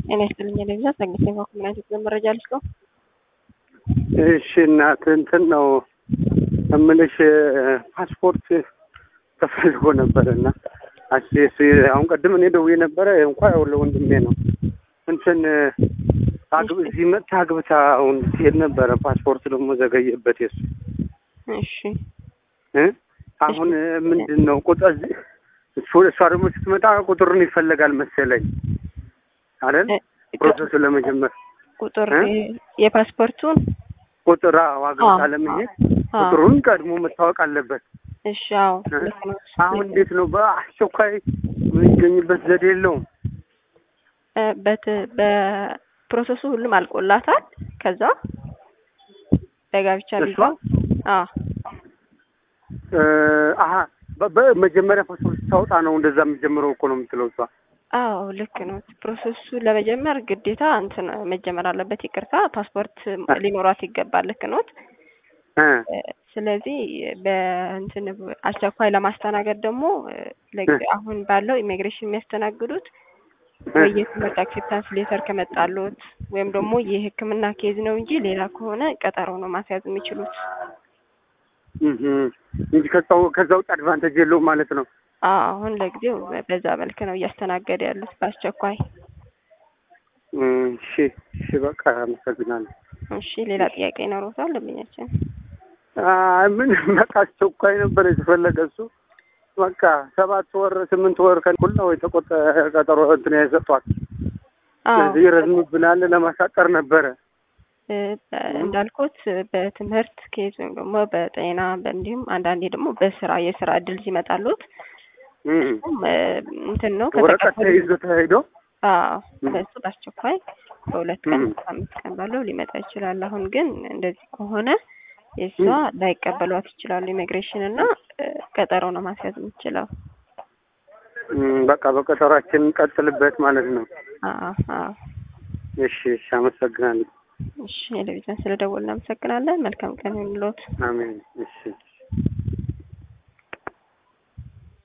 ጤና ይስጥልኝ ለብዛ ጸግሴ ኮምናይት መረጃ ልስጠው። እሺ እናት እንትን ነው እምልሽ ፓስፖርት ተፈልጎ ነበረ እና አሴስ አሁን ቀድም እኔ ደውዬ ነበረ እንኳ ያው ለወንድሜ ነው እንትን አግብ እዚህ መጥታ አግብታ አሁን ትሄድ ነበረ። ፓስፖርት ደግሞ ዘገየበት የሱ እሺ እ አሁን ምንድን ነው ቁጥር እሱ እሷ ደግሞ ስትመጣ ቁጥሩን ይፈለጋል መሰለኝ አይደል? ፕሮሰሱ ለመጀመር ቁጥር የፓስፖርቱን ቁጥር አግብታ ለመሄድ ቁጥሩን ቀድሞ መታወቅ አለበት። እሺ አዎ። አሁን እንዴት ነው በአስቸኳይ የሚገኝበት ዘዴ የለውም? በት በፕሮሰሱ ሁሉም አልቆላታል። ከዛ በጋብቻ ቪዛ አዎ አሀ በመጀመሪያ ፓስፖርት ስታወጣ ነው እንደዛ የሚጀምረው እኮ ነው የምትለው እሷ። አዎ ልክ ነው። ፕሮሰሱ ለመጀመር ግዴታ እንትን መጀመር አለበት። ይቅርታ ፓስፖርት ሊኖራት ይገባል። ልክ ኖት። ስለዚህ በእንትን አስቸኳይ ለማስተናገድ ደግሞ አሁን ባለው ኢሚግሬሽን የሚያስተናግዱት ወይ የትምህርት አክሴፕታንስ ሌተር ከመጣሉት ወይም ደግሞ የሕክምና ኬዝ ነው እንጂ ሌላ ከሆነ ቀጠሮ ነው ማስያዝ የሚችሉት እንጂ ከዛ ውጭ አድቫንቴጅ የለውም ማለት ነው። አሁን ለጊዜው በዛ መልክ ነው እያስተናገደ ያሉት በአስቸኳይ። እሺ እሺ፣ በቃ አመሰግናለሁ። እሺ፣ ሌላ ጥያቄ ይኖረታል ለምኛችን? ምን በቃ አስቸኳይ ነበር የተፈለገ እሱ በቃ ሰባት ወር ስምንት ወር ከኩል ነው የተቆጠ ቀጠሮ እንትን የሰጧት። ስለዚህ ይረዝምብናል ለማሳጠር ነበረ እንዳልኩት በትምህርት ኬዝ ወይም ደግሞ በጤና እንዲሁም አንዳንዴ ደግሞ በስራ የስራ እድል ሲመጣሉት እንትን ነው ወረቀት ተይዞ ተሄዶ በሱ በአስቸኳይ በሁለት ቀን አምስት ቀን ባለው ሊመጣ ይችላል። አሁን ግን እንደዚህ ከሆነ የእሷ ላይቀበሏት ይችላሉ ኢሚግሬሽን እና ቀጠሮ ነው ማስያዝ የምችለው። በቃ በቀጠሯችን እንቀጥልበት ማለት ነው። አዎ እሺ እሺ፣ አመሰግናለሁ። እሺ ቴሌቪዥን ስለደወልን እናመሰግናለን። መልካም ቀን ይሁንልዎት። አሜን። እሺ